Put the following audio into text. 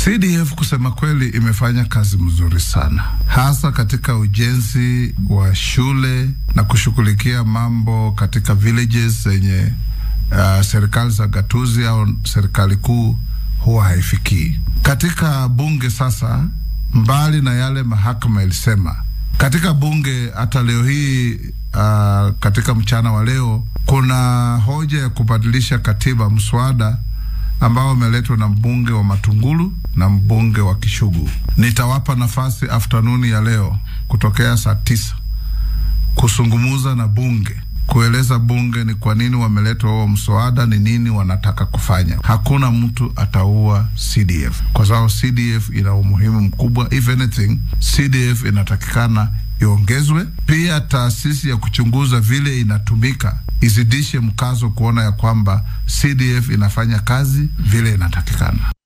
CDF kusema kweli imefanya kazi mzuri sana, hasa katika ujenzi wa shule na kushughulikia mambo katika villages zenye uh, serikali za gatuzi au serikali kuu huwa haifikii. Katika bunge sasa, mbali na yale mahakama ilisema katika bunge, hata leo hii uh, katika mchana wa leo kuna hoja ya kubadilisha katiba, mswada ambao umeletwa na mbunge wa Matungulu na mbunge wa Kishugu. Nitawapa nafasi aftanuni ya leo kutokea saa tisa kusungumuza na bunge kueleza bunge ni kwa nini wameletwa huo mswada, ni nini wanataka kufanya. Hakuna mtu ataua CDF kwa sababu CDF ina umuhimu mkubwa. If anything, CDF inatakikana iongezwe. Pia taasisi ya kuchunguza vile inatumika izidishe mkazo kuona ya kwamba CDF inafanya kazi vile inatakikana.